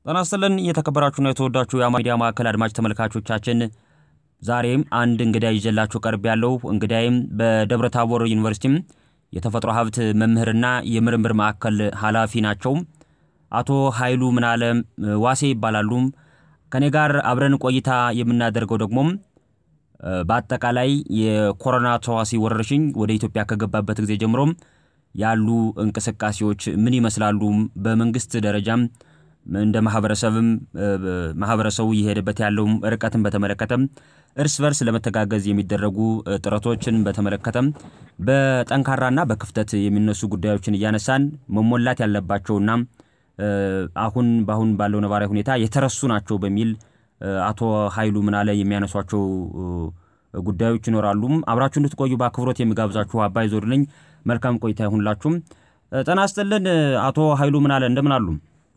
ጤና ይስጥልን እየተከበራችሁና የተወዳችሁ የአማራ ሚዲያ ማዕከል አድማጭ ተመልካቾቻችን ዛሬም አንድ እንግዳ ይዤላችሁ ቀርብ ያለው እንግዳይም በደብረ ታቦር ዩኒቨርሲቲም የተፈጥሮ ሀብት መምህርና የምርምር ማዕከል ኃላፊ ናቸው። አቶ ኃይሉ ምናለ ዋሴ ይባላሉ። ከኔ ጋር አብረን ቆይታ የምናደርገው ደግሞ በአጠቃላይ የኮሮና ተዋሲ ወረርሽኝ ወደ ኢትዮጵያ ከገባበት ጊዜ ጀምሮም ያሉ እንቅስቃሴዎች ምን ይመስላሉ፣ በመንግስት ደረጃም እንደ ማህበረሰብም ማህበረሰቡ እየሄደበት ያለው ርቀትን በተመለከተም እርስ በርስ ለመተጋገዝ የሚደረጉ ጥረቶችን በተመለከተም በጠንካራና በክፍተት የሚነሱ ጉዳዮችን እያነሳን መሞላት ያለባቸውና አሁን በአሁን ባለው ነባራዊ ሁኔታ የተረሱ ናቸው በሚል አቶ ኃይሉ ምናለ የሚያነሷቸው ጉዳዮች ይኖራሉ። አብራችሁ እንድትቆዩ በአክብሮት የሚጋብዛችሁ አባይ ዞር ነኝ። መልካም ቆይታ ይሁንላችሁም። ጤና ይስጥልን አቶ ኃይሉ ምናለ እንደምን አሉ?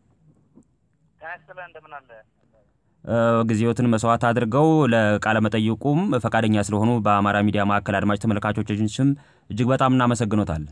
ጊዜዎትን መስዋዕት አድርገው ለቃለ መጠይቁም ፈቃደኛ ስለሆኑ በአማራ ሚዲያ ማዕከል አድማጭ ተመልካቾችን ስም እጅግ በጣም እናመሰግኖታለን።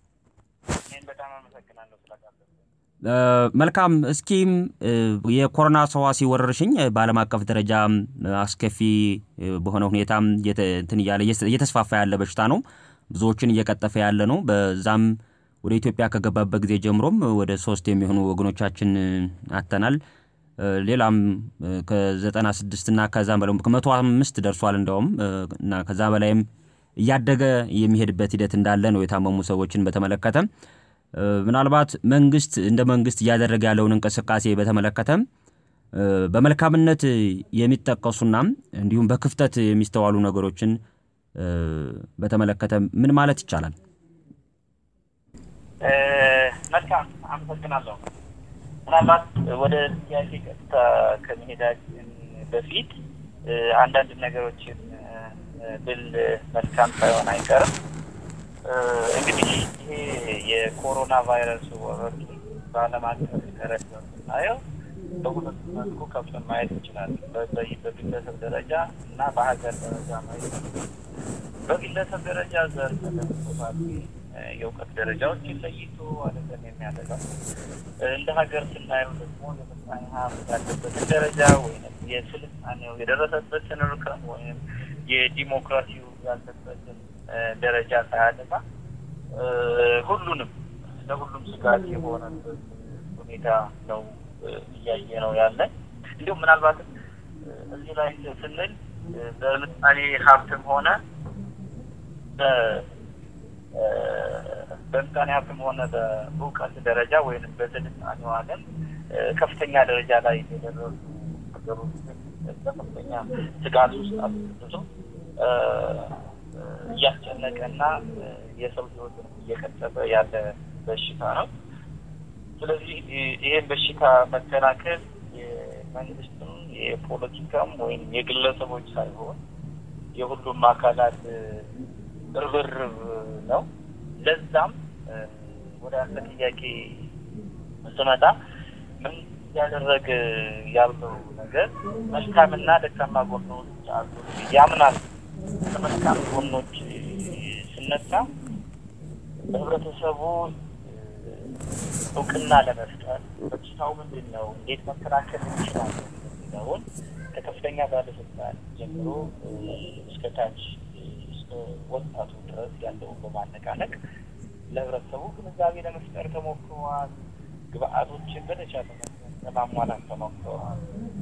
መልካም። እስኪም የኮሮና ተዋሲ ወረርሽኝ በዓለም አቀፍ ደረጃ አስከፊ በሆነ ሁኔታ እንትን እያለ እየተስፋፋ ያለ በሽታ ነው። ብዙዎችን እየቀጠፈ ያለ ነው። በዛም ወደ ኢትዮጵያ ከገባበት ጊዜ ጀምሮም ወደ ሶስት የሚሆኑ ወገኖቻችን አተናል። ሌላም ከዘጠና ስድስት እና ከዛም በላይ ከመቶ አምስት ደርሷል እንደውም እና ከዛ በላይም እያደገ የሚሄድበት ሂደት እንዳለ ነው የታመሙ ሰዎችን በተመለከተ ምናልባት መንግስት እንደ መንግስት እያደረገ ያለውን እንቅስቃሴ በተመለከተ በመልካምነት የሚጠቀሱና እንዲሁም በክፍተት የሚስተዋሉ ነገሮችን በተመለከተ ምን ማለት ይቻላል? መልካም አመሰግናለሁ። ምናልባት ወደ ጥያቄ ቀጥታ ከመሄዳችን በፊት አንዳንድ ነገሮችን ብል መልካም ሳይሆን አይቀርም። እንግዲህ ይሄ የኮሮና ቫይረስ ወረርሽኝ በዓለም አቀፍ ደረጃ ስናየው በሁለት መልኩ ከፍለን ማየት እንችላለን። በግለሰብ ደረጃ እና በሀገር ደረጃ ማየት በግለሰብ ደረጃ ዘር ተደርሶታል የእውቀት ደረጃዎችን ለይቶ አይደለም የሚያደርገው። እንደ ሀገር ስናየው ደግሞ የምጣኔ ሀብት ያለበትን ደረጃ ወይም የስልጣኔው የደረሰበትን ርከን ወይም የዲሞክራሲው ያለበትን ደረጃ ሳያደማ ሁሉንም ለሁሉም ስጋት የሆነበት ሁኔታ ነው እያየ ነው ያለ። እንዲሁም ምናልባትም እዚህ ላይ ስንል በምጣኔ ሀብትም ሆነ በምጣኔ ሀብትም ሆነ በእውቀት ደረጃ ወይም በስልጣኔው ዓለም ከፍተኛ ደረጃ ላይ የደረሱ ሀገሮችን በከፍተኛ ስጋት ውስጥ አስገብቶ እያስጨነቀና የሰው ሕይወትን እየቀጠፈ ያለ በሽታ ነው። ስለዚህ ይህን በሽታ መከላከል የመንግስትም የፖለቲካም ወይም የግለሰቦች ሳይሆን የሁሉም አካላት ርብርብ ነው። ለዛም ወደ አንተ ጥያቄ ስመጣ ምን እያደረገ ያለው ነገር መልካምና ደካማ ጎኖች አሉ ያምናል። ከመልካም ጎኖች ስነሳ በህብረተሰቡ እውቅና ለመፍጠር በሽታው ምንድን ነው፣ እንዴት መከላከል እንችላለን የሚለውን ከከፍተኛ ባለስልጣን ጀምሮ እስከ ታች እስከ ወጣቱ ድረስ ያለውን በማነቃነቅ ለህብረተሰቡ ግንዛቤ ለመፍጠር ተሞክረዋል። ግብአቶችን በተቻለ ለማሟላት ተሞክረዋል።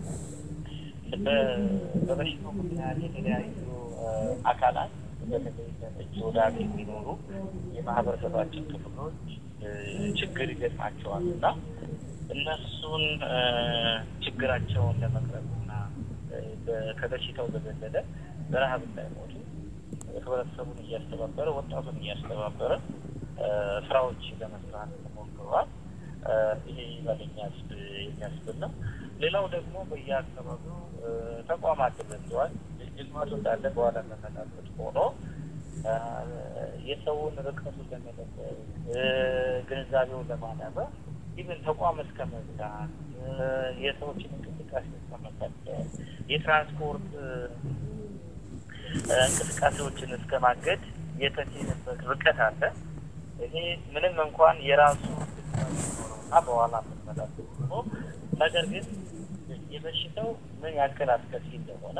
በበሽታው ምክንያት የተለያዩ አካላት በተለይ እጅ ወደ አፍ የሚኖሩ የማህበረሰባችን ክፍሎች ችግር ይገጥማቸዋል እና እነሱን ችግራቸውን ለመቅረብ እና ከበሽታው በዘለለ በረሀብ እንዳይሞቱ ህብረተሰቡን እያስተባበረ ወጣቱን እያስተባበረ ስራዎች ለመስራት ተሞክረዋል። ይሄ ይበለኛ የሚያስብል ነው። ሌላው ደግሞ በየአካባቢው ተቋማት ተዘግተዋል። ጅግማቱ እንዳለ በኋላ መመጣበት ሆኖ የሰውን ርቀቱን ለመጠበቅ ግንዛቤውን ለማዳበር ይህን ተቋም እስከ መዝጋት የሰዎችን እንቅስቃሴ እስከ መከልከል የትራንስፖርት እንቅስቃሴዎችን እስከ ማገድ የተሄደበት ርቀት አለ። ይሄ ምንም እንኳን የራሱ እና በኋላ የምንመላበት ሆኖ ነገር ግን የበሽታው ምን ያክል አስከፊ እንደሆነ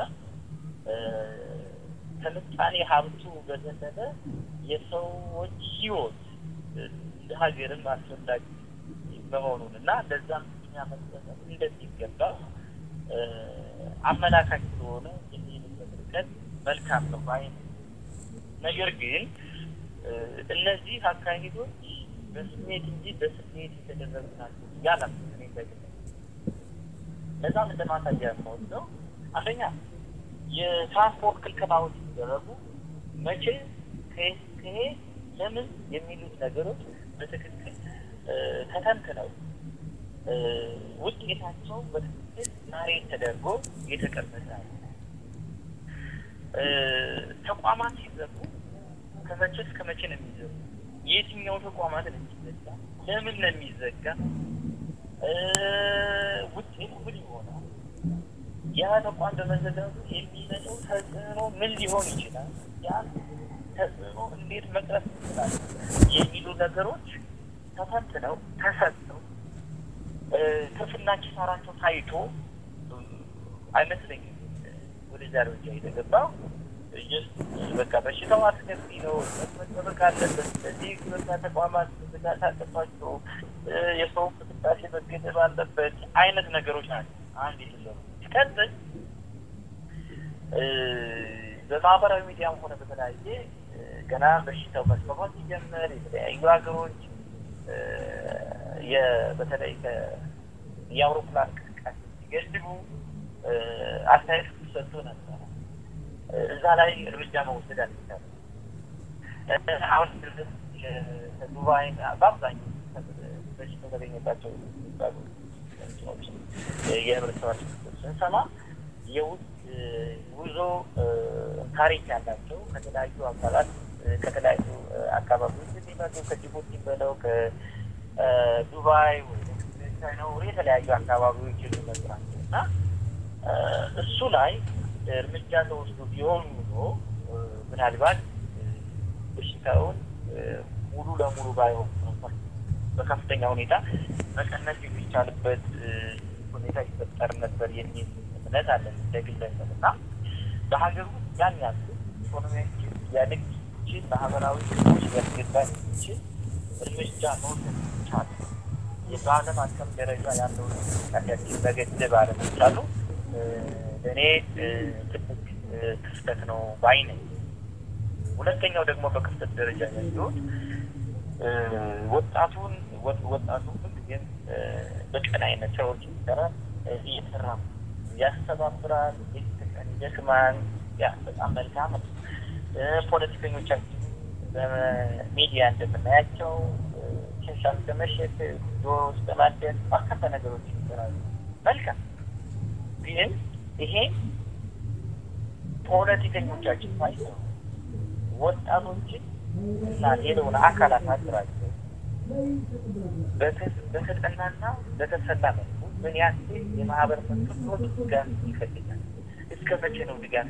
ከምጣኔ ሀብቱ በዘለለ የሰዎች ህይወት እንደ ሀገርም አስፈላጊ መሆኑን እና ለዛም እኛ መጠቀም እንደሚገባ አመላካች ስለሆነ የሚሄድበት ርቀት መልካም ነው ባይ ነገር ግን እነዚህ አካሄዶች በስሜት እንጂ በስሜት የተደረጉ ናቸው ያላም እኔ በግል ለዛም እንደ ማሳያ የምወስደው አንደኛ የትራንስፖርት ክልከላዎች ሲደረጉ መቼ ከሄድ ለምን የሚሉት ነገሮች በትክክል ተተንትነው ውጤታቸው በትክክል ዛሬ ተደርጎ የተቀመጠ ተቋማት ሲዘጉ ከመቼ እስከ መቼ ነው የሚዘጉ? የትኛው ተቋማት ነው የሚዘጋ? ለምን ነው የሚዘጋ? ውጤቱ ምን ይሆናል? ያ ተቋም በመዘጋቱ የሚመጣው ተጽዕኖ ምን ሊሆን ይችላል? ያ ተጽዕኖ እንዴት መቅረፍ ይችላል? የሚሉ ነገሮች ተፈትነው ተሰጥተው ትርፍና ኪሳራቸው ታይቶ አይመስለኝም ወደዚያ ደረጃ የተገባው። በቃ በሽታው አስከፊ ነው፣ መጠበቅ አለበት፣ ስለዚህ ግብርና ተቋማት መዘጋት አለባቸው፣ የሰው እንቅስቃሴ መገደብ አለበት አይነት ነገሮች ናቸው አንድ የተሰሩ ሲቀጥል በማህበራዊ ሚዲያም ሆነ በተለያየ ገና በሽታው መስፋፋት ሲጀምር የተለያዩ ሀገሮች በተለይ የአውሮፕላን እንቅስቃሴ ሲገድቡ አስተያየት ሰጥቶ ነበረ። እዛ ላይ እርምጃ መውሰድ አልቻለም። አሁን ዱባይ በአብዛኛው በሽታው ተገኘባቸው የሚባሉ የህብረተሰባችን ክፍሎች ስንሰማ የውጭ ጉዞ ታሪክ ያላቸው ከተለያዩ አካላት ከተለያዩ አካባቢዎች የሚመጡ ከጅቡቲ በለው ከዱባይ ወይ ቻይና የተለያዩ አካባቢዎች የሚመጡ ናቸው እና እሱ ላይ እርምጃ ተወስዶ ቢሆን ኑሮ ምናልባት በሽታውን ሙሉ ለሙሉ ባይሆን በከፍተኛ ሁኔታ መቀነስ የሚቻልበት ሁኔታ ይፈጠር ነበር የሚል እምነት አለን እንደ ግለሰብ እና በሀገር ውስጥ ያን ያሉ ኢኮኖሚያችን ሊያድግ የሚችል ማህበራዊ ክቦች ሊያስገባ የሚችል እርምጃ መውሰድ ይቻል በዓለም አቀፍ ደረጃ ያለውን እንቅስቃሴያችን መገደብ አለመቻሉ ለእኔ ትልቅ ክፍተት ነው ባይ ነኝ። ሁለተኛው ደግሞ በክፍተት ደረጃ ያየሁት ወጣቱን ወጣቱ ሁልጊዜም በቀን አይነት ስራዎች ይሰራል እየሰራ ያስተባብራል፣ ቤተቀን ይደክማል። ያ በጣም መልካም ነው። ፖለቲከኞቻችን በሚዲያ እንደምናያቸው ሽንሻን በመሸጥ ዶሮ ውስጥ በማደን በርካታ ነገሮች ይሰራሉ። መልካም ግን ይሄ ፖለቲከኞቻችን ሳይሆኑ ወጣቶችን እና ሌላውን አካላት አድራቸው በተጠናና በተሰላ መልኩ ምን ያክል የማህበረሰብ ክፍሎች ድጋፍ ይፈልጋል? እስከ መቼ ነው ድጋፍ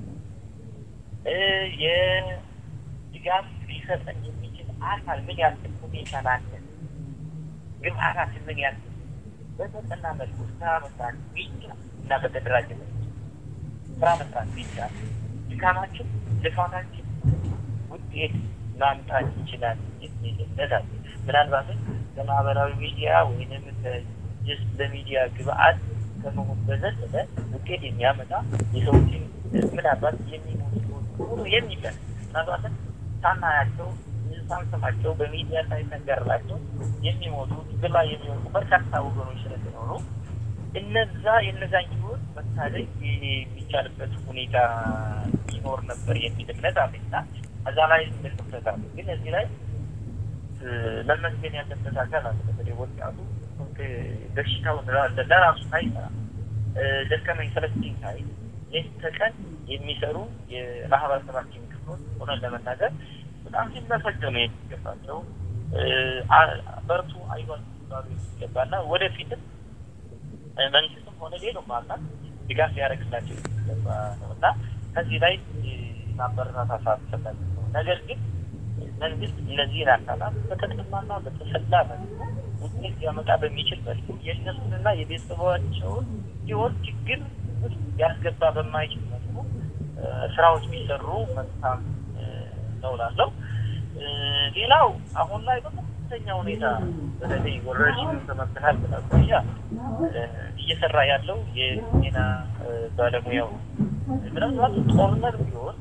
የድጋፍ ሊሰጠን የሚችል አካል ምን ያክል ሁኔታ ላለ ግብአታት ምን ያክል በተጠና መልኩ ስራ መስራት ቢቻ እና በተደራጀ መልኩ ስራ መስራት ቢቻ ድካማችን ልፋታችን ውጤት ማምጣት ይችላል የሚል እምነት አለ። ምናልባትም በማህበራዊ ሚዲያ ወይንም ስ በሚዲያ ግብአት ከመሆን በዘለለ ውጤት የሚያመጣ የሰዎችን ምናልባት የሚሞቱ ሁሉ የሚቀር ምናልባትም ሳናያቸው ሳንሰማቸው በሚዲያ ሳይነገርላቸው የሚሞቱ ግላ የሚወጡ በርካታ ወገኖች ስለሚኖሩ እነዛ የነዛን ህይወት መታደግ የሚቻልበት ሁኔታ ይኖር ነበር የሚል እምነት አለኝና እዛ ላይ ምልክተት አለ። ግን እዚህ ላይ መመስገን ያለበት አካል አለ። በተለይ ወጣቱ በሽታውን ለራሱ ሳይሰራ ደከመኝ ሰለቸኝ ሳይል ሌት ተቀን የሚሰሩ የማህበረሰባችን ክፍሎች ሆነን ለመናገር በጣም ሲመሰገኑ የሚገባቸው በርቱ አይዟችሁ ሊባሉ የሚገባና ወደፊትም መንግስትም ሆነ ሌላው አካል ድጋፍ ሊያደርግላቸው የሚገባ ነው እና ከዚህ ላይ ማበረታታት አስፈላጊ ነው። ነገር ግን መንግስት እነዚህን አካላት በተጠናና በተሰላ መልኩ ውጤት ሊያመጣ በሚችል መልኩ የእነሱንና የቤተሰባቸውን ሕይወት ችግር ውስጥ ያስገባ በማይችል መልኩ ስራዎች ቢሰሩ መልካም ነው እላለሁ። ሌላው አሁን ላይ በከፍተኛ ሁኔታ በተለይ ወረርሽኙን ከመከላከል አኳያ እየሰራ ያለው የጤና ባለሙያው ምናልባት ጦርነት ቢሆን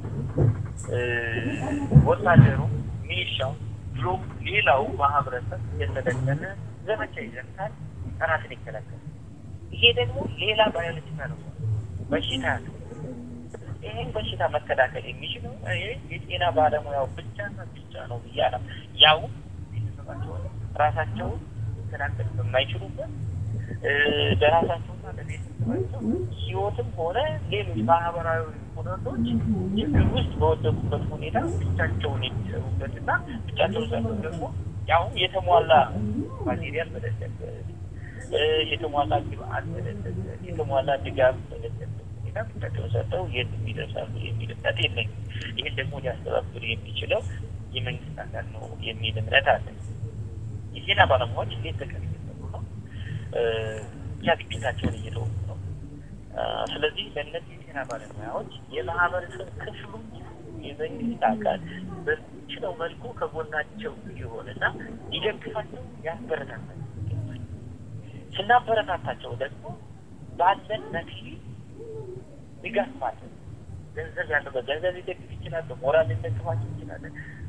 ወታደሩ፣ ሚሊሻው ብሎ ሌላው ማህበረሰብ እየተደገነ ዘመቻ ይዘምታል፣ ጠላትን ይከላከላል። ይሄ ደግሞ ሌላ ባዮሎጂካ ነው፣ በሽታ ነው። ይህን በሽታ መከላከል የሚችለው የጤና ባለሙያው ብቻና ብቻ ነው ብያለ ያው ቤተሰባቸውን ራሳቸውን መከላከል በማይችሉበት ለራሳቸውና ለቤተሰባቸው ሕይወትም ሆነ ሌሎች ማህበራዊ ሁነቶች ችግር ውስጥ በወደቁበት ሁኔታ ብቻቸውን የሚሰሩበትና ብቻቸውን ሰርተው ደግሞ ያው የተሟላ ማቴሪያል በሌለበት የተሟላ ግብአት በሌለበት የተሟላ ድጋፍ በሌለበት ሁኔታ ብቻቸውን ሰርተው የት ይደርሳሉ የሚል እምነት የለኝም። ይህን ደግሞ ሊያስተባብር የሚችለው የመንግስት አካል ነው የሚል እምነት አለ። የጤና ባለሙያዎች እንዴት ተቀን እየሰሩ ነው? ብቻ ግዴታቸውን እየተወጡ ነው። ስለዚህ ለእነዚህ የጤና ባለሙያዎች የማህበረሰብ ክፍሉ የመንግስት አካል በሚችለው መልኩ ከጎናቸው ሊሆንና ሊደግፋቸው ያበረታታቸው ይገባል። ስናበረታታቸው ደግሞ ባለን መክሊ ድጋፍ ማለት ገንዘብ ያለው በገንዘብ ሊደግፍ ይችላል፣ በሞራል ሊደግፋቸው ይችላል።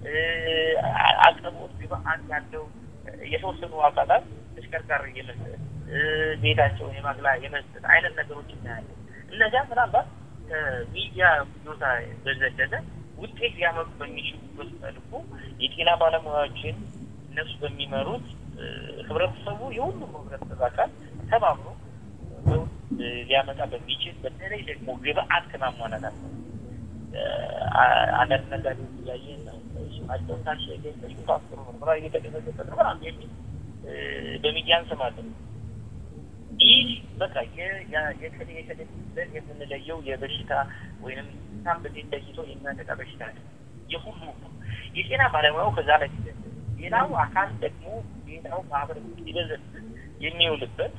አቅርቦት ግብአት ያለው የተወሰኑ አካላት ተሽከርካሪ የመስጠት ቤታቸውን የማግላ የመስጠት አይነት ነገሮች እናያለን። እነዚያ ምናልባት ከሚዲያ ቦታ በዘለለ ውጤት ሊያመጡ በሚችሉበት መልኩ የጤና ባለሙያዎችን እነሱ በሚመሩት ህብረተሰቡ የሁሉም ህብረተሰብ አካል ተባብሮ ሊያመጣ በሚችል በተለይ ደግሞ ግብአት ከማሟላት አለ አንዳንድ ነጋዴዎች እያየን ነው። ስማቸው ታሸገ ፋክሩ ምርመራ እየተደረገበት ነው ምናምን የሚል በሚዲያ እንሰማለን። ይህ በቃ የከሌ የከሌ ብለን የምንለየው የበሽታ ወይም ሳምፕል ለይቶ የሚያጠቃ በሽታ ነው። የሁሉም ነው። የጤና ባለሙያው ከዛ ላይ ሌላው አካል ደግሞ ሌላው ማህበረሰብ ሊበዘት የሚውልበት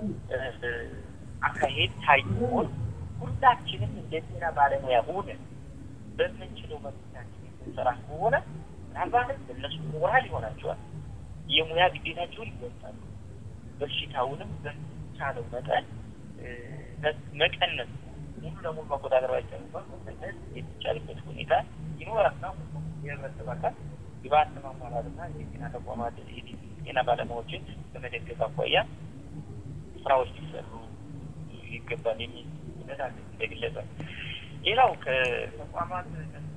አካሄድ ታይሆን ሁላችንም እንደ ጤና ባለሙያ ሆነን በምንችለው መብታችን የምንሰራ ከሆነ ምናልባትም እነሱ ሞራል ይሆናቸዋል። የሙያ ግዴታቸውን ይወጣሉ። በሽታውንም በቻለው መጠን መቀነስ ሙሉ ለሙሉ መቆጣጠር ባይቻልም መቀነስ የሚቻልበት ሁኔታ ይኖራልና የህብረተሰብ አካል ግብአት ለማሟላትና የጤና ተቋማት የጤና ባለሙያዎችን በመደገፍ አኳያ ስራዎች ሊሰሩ ይገባል የሚል እምነት አለ እንደ ግለሰብ። ሌላው ከተቋማት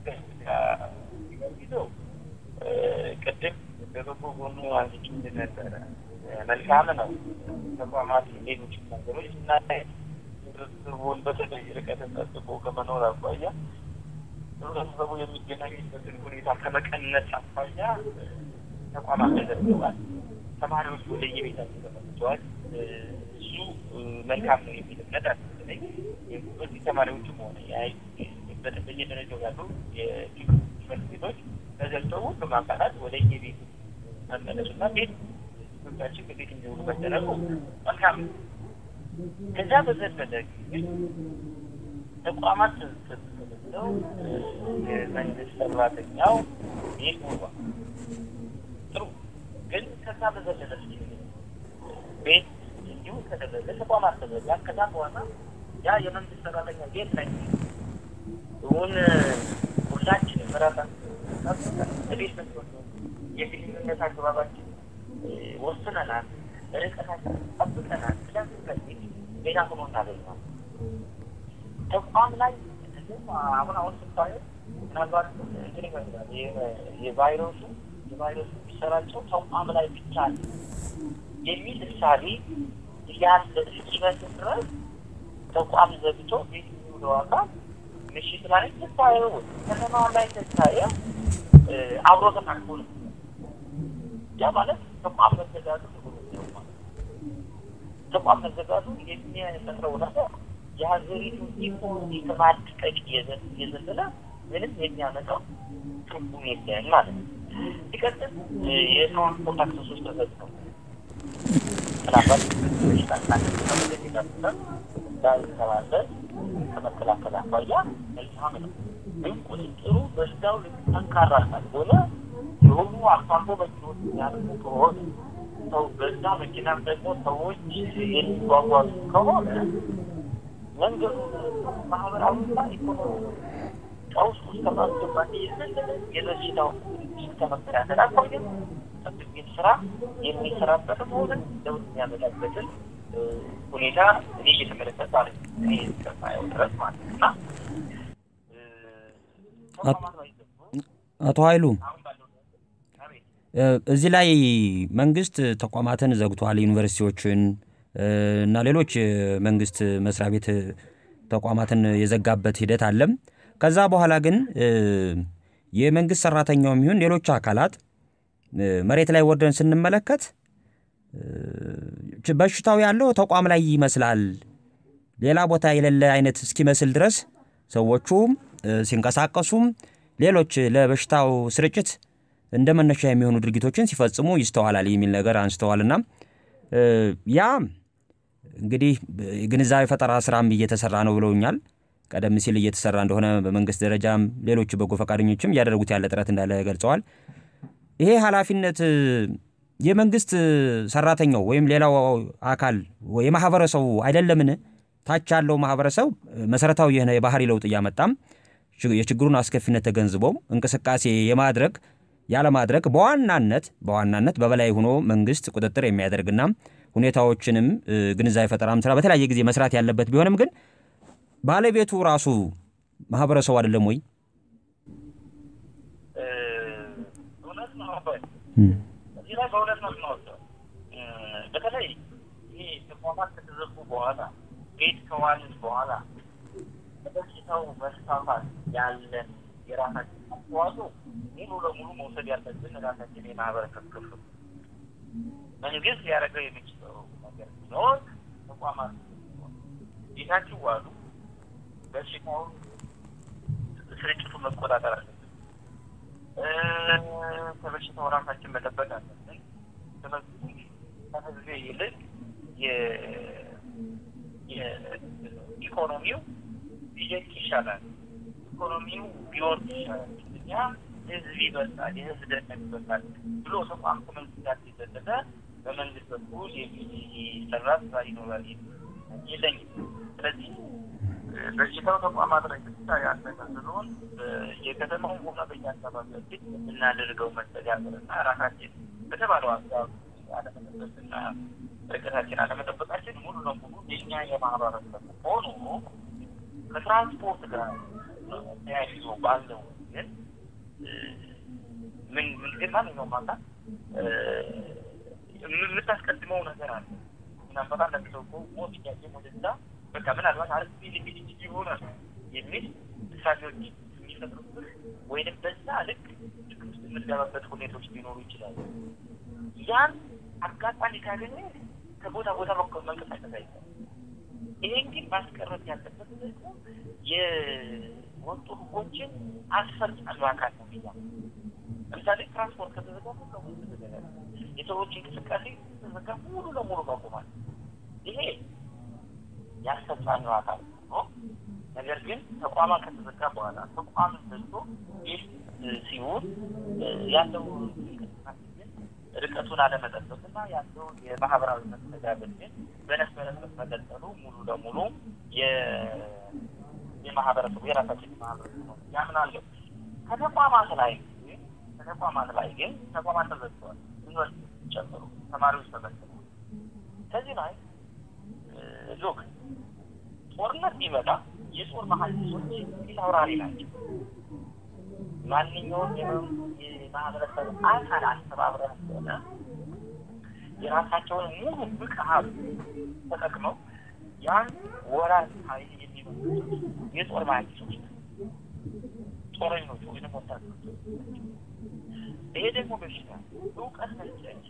ይዘው ቅድም በበጎ ጎኑ አንስቼ ነበረ። መልካም ነው ተቋማት ሌሎች ነገሮች ስናይ ህብረተሰቡን በተለይ ርቀትን ጠብቆ ከመኖር አኳያ ህብረተሰቡ የሚገናኝበትን ሁኔታ ከመቀነስ አኳያ ተቋማት ተዘርግተዋል። ተማሪዎች ወደ የቤታቸው ተመልሰዋል። እሱ መልካም ነው የሚል እምነት አለ። በዚህ ተማሪዎችም ሆነ በየደረጃው ያሉ የትምህርት ቤቶች ተዘግተው ሁሉም አካላት ወደ የቤቱ መመለሱና ቤት ልጆቻችን በቤት እንዲሆኑ መደረጉ መልካም ነው። ከዛ በዘለለ ግን ተቋማት ተዘግተው የመንግስት ሰራተኛው ቤት ውሏል። ጥሩ ግን ከዛ በዘለለ ቤት እንዲሁ ከተደረገ ተቋማት ተዘጋ። ከዛ በኋላ ያ የመንግስት ሰራተኛ ቤት ላይ እውን ሁላችንም ራሳችን ቤት የግንኙነት አግባባችን ወስነናል፣ ርቀታችን ጠብቀናል። ስለዚህ ሌላ ሆኖ እናገኘዋል። ተቋም ላይ አሁን አሁን ስታየው ምናልባት እንትን ይመስላል የቫይረሱ የቫይረሱ የሚሰራጨው ተቋም ላይ ብቻ ነው የሚል እሳቤ ያለ እስኪመስል ድረስ ተቋም ዘግቶ ቤት የሚውለው አካል ምሽት ላይ ስታየው ከተማ ላይ ስታየው አብሮ ተቃቅፎ ነው። ያ ማለት ተቋም መዘጋቱ ተቋም መዘጋቱ የሚፈጥረው ነገር የሀገሪቱ ኢኮኖሚ ከማድቀቅ የዘለለ ምንም የሚያመጣው ትርጉም የለም ማለት ነው። ሲቀጥል የትራንስፖርት አክሰሶች ተዘግተው ምናልባት በሽታ ሳንመለስ የደረሰ እንዳይተላለፍ ከመከላከል አኳያ መልካም ነው። ግን ቁጥጥሩ በሽታው ጠንካራ ካልሆነ የሆኑ አልፎ አልፎ መኪኖች የሚያልፉ ከሆነ ሰው በዛ መኪናም ደግሞ ሰዎች የሚጓጓዙ ከሆነ መንገዱ ማህበራዊና ኢኮኖሚ ቀውስ ውስጥ ከማስገባት የዘለለ የበሽታው ከመከላከል አኳያ ጠብቂን ስራ የሚሰራበትም ሆነ ለውጥ የሚያመጣበትን ሁኔታ እኔ እየተመለከት ማለት እኔ እስከማየው ድረስ ማለት እና አቶ ኃይሉ እዚህ ላይ መንግስት ተቋማትን ዘግቷል፣ ዩኒቨርሲቲዎችን እና ሌሎች መንግስት መስሪያ ቤት ተቋማትን የዘጋበት ሂደት አለም። ከዛ በኋላ ግን የመንግስት ሰራተኛውም ይሁን ሌሎች አካላት መሬት ላይ ወርደን ስንመለከት በሽታው ያለው ተቋም ላይ ይመስላል። ሌላ ቦታ የሌለ አይነት እስኪመስል ድረስ ሰዎቹም ሲንቀሳቀሱም ሌሎች ለበሽታው ስርጭት እንደ መነሻ የሚሆኑ ድርጊቶችን ሲፈጽሙ ይስተዋላል የሚል ነገር አንስተዋልና ያ እንግዲህ ግንዛቤ ፈጠራ ስራም እየተሰራ ነው ብለውኛል። ቀደም ሲል እየተሰራ እንደሆነ በመንግስት ደረጃም ሌሎች በጎ ፈቃደኞችም እያደረጉት ያለ ጥረት እንዳለ ገልጸዋል። ይሄ ኃላፊነት የመንግስት ሰራተኛው ወይም ሌላው አካል የማህበረሰቡ አይደለምን? ታች ያለው ማህበረሰብ መሰረታዊ የሆነ የባህሪ ለውጥ እያመጣም የችግሩን አስከፊነት ተገንዝቦ እንቅስቃሴ የማድረግ ያለማድረግ በዋናነት በዋናነት በበላይ ሆኖ መንግስት ቁጥጥር የሚያደርግና ሁኔታዎችንም ግንዛቤ ፈጠራም ስራ በተለያየ ጊዜ መስራት ያለበት ቢሆንም ግን ባለቤቱ ራሱ ማህበረሰቡ አይደለም ወይ? እውነት ነው። እዚህ ላይ በእውነት ነው የምንወስደው። በተለይ ይህ ተቋማት ከተዘጉ በኋላ ቤት ከዋልን በኋላ በበሽታው መስፋፋት ያለን የራሳችን አስተዋጽኦ ሙሉ ለሙሉ መውሰድ ያለብን ራሳችን የማህበረሰብ ክፍል መንግስት ሊያደርገው የሚችለው ነገር ቢኖር ተቋማት ቤታችሁ ዋሉ፣ በሽታውን ስርጭቱን መቆጣጠር አለብን። ከበሽታው ራሳችን መጠበቅ አለብን። ስለዚህ ከህዝብ ይልቅ የኢኮኖሚው ቢደቅ ይሻላል፣ ኢኮኖሚው ቢወርድ ይሻላል፣ እኛ ህዝብ ይበልጣል፣ የህዝብ ደህንነት ይበልጣል ብሎ ተቋም ከመንግስት ጋር ሲዘለለ በመንግስት በኩል የሚሰራ ስራ ይኖራል የለኝም። ስለዚህ በሽታው ተቋማት ላይ ብቻ ያለቀ ስለሆን የከተማው ሆነ በየአካባቢያችን የምናደርገው መስተጋብርና ራሳችን በተባለው አግባብ አለመጠበቅና ርቀታችን አለመጠበቃችን ሙሉ ለሙሉ የኛ የማህበረሰብ ሆኖ ከትራንስፖርት ጋር ተያይዞ ባለው ግን ምን ምን ግን ማንኛውም አካል የምታስቀድመው ነገር አለ። ምናልባት አንዳንድ ሰው እኮ ሞት እያየም ወደዛ በቃ ምናልባት አርስ ሊሚት ይሆናል የሚል እሳቢዎች የሚፈጥሩብህ ወይንም በዛ ልክ ችግር ውስጥ የምትገባበት ሁኔታዎች ሊኖሩ ይችላሉ። ያን አጋጣሚ ካገኘ ከቦታ ቦታ በኩል መንቀሳቀስ አይቻልም። ይሄን ግን ማስቀረት ያለበት ደግሞ የወጡ ህጎችን አስፈጻሚ አካል ነው ብያ ለምሳሌ ትራንስፖርት ከተዘጋ ሙሉ ለሙሉ ተዘጋ፣ የሰዎች እንቅስቃሴ ተዘጋ ሙሉ ለሙሉ ቆሟል። ይሄ ያስፈጻሚው አካል ነው። ነገር ግን ተቋማት ከተዘጋ በኋላ ተቋም ዘግቶ ይህ ሲሆን ያለው እንቅስቃሴ ግን ርቀቱን አለመጠበቅና ያለው የማህበራዊ መስተጋብር ግን በነስበረሰብ መቀጠሉ ሙሉ ለሙሉ የማህበረሰቡ የራሳችን ማህበረሰብ ነው ያምናለሁ። ከተቋማት ላይ ከተቋማት ላይ ግን ተቋማት ተዘግተዋል። ዩኒቨርሲቲ ጨምሮ ተማሪዎች ተዘግተዋል። ከዚህ ላይ ሎክ ጦርነት ቢመጣ የጦር መሀንዲሶች ፊት አውራሪ ናቸው። ማንኛውም የማህበረሰብ አካል አስተባብረን ሆነ የራሳቸውን ሙሉ ብቃት ተጠቅመው ያን ወራት ኃይል የሚመጡት የጦር መሀንዲሶች ጦረኞች ወይም ወታደሮች። ይሄ ደግሞ በሽታ እውቀት መስጠት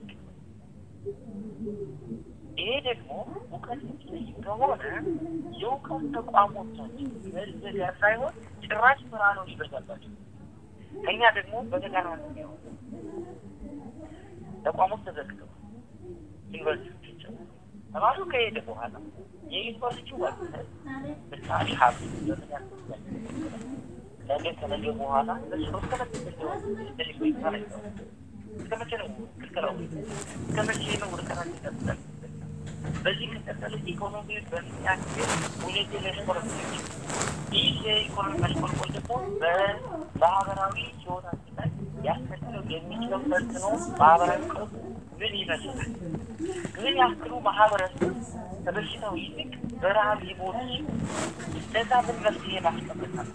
ይሄ ደግሞ እውቀት የሚጠይቅ ከሆነ የእውቀት ተቋሞቻችን መዘጋት ሳይሆን ጭራሽ ስራ ነው ሊበዛባቸው። ከኛ ደግሞ በተቃራኒ ነው። ተቋሞች ተዘግተው ዩኒቨርሲቲ ተማሪው ከሄደ በኋላ የዩኒቨርሲቲ ወቅት ምሳሌ ሀብት በምን ያክል ነገ ከነገ በኋላ እሱ እስከመቼ እስከመቼ ነው ክልከላው? እስከመቼ ነው ርቀናት ይቀጥላል? በዚህ ከቀጠለ ኢኮኖሚ በሚያክል ሁኔታ ሊያሽቆለቁል ይህ የኢኮኖሚ ማሽቆልቆል ደግሞ በማህበራዊ ህይወታችን ላይ ያስከትለው የሚችለው ተጽዕኖ ማህበራዊ ቀውስ ምን ይመስላል? ምን ያክሉ ማህበረሰብ ከበሽታው ይልቅ በረሃብ ሊሞት ለዛ ምን መፍትሄ ማስቀመጣል?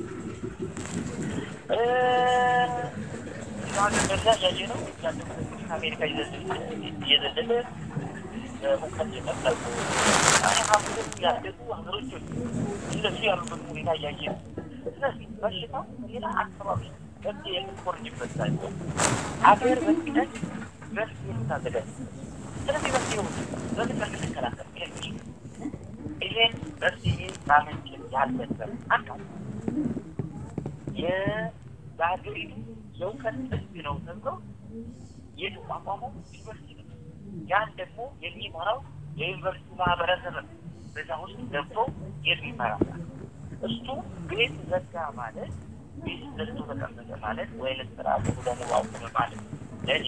በዛ ያየ ነው አሜሪካ እየዘለለ ሙቀት የቀጠሉ ሀብትም ያደጉ ሀገሮች እነሱ ያሉበት ሁኔታ እያየ ነው። ስለዚህ በሽታው ሌላ አካባቢ መፍትሄ የምትኮርጅበት ሳይሆን አገር በቅደን መፍትሄ የምታዘጋጅ ስለዚህ መፍትሄው በምን መልክ ልንከላከል የሚችል ይሄን መፍትሄ ማመንጨት ያለበት አካል የሀገሪቱ የእውቀት ጥግ ነው ተብሎ የተቋቋመው ዩኒቨርሲቲ ነው። ያን ደግሞ የሚመራው የዩኒቨርሲቲ ማህበረሰብ ነው። በዛ ውስጥ ገብቶ የሚመራ እሱ ቤት ዘጋ ማለት ቤት ዘግቶ ተቀመጠ ማለት ወይም ስርዓቱ ደግሞ አቁመ ማለት ለእኔ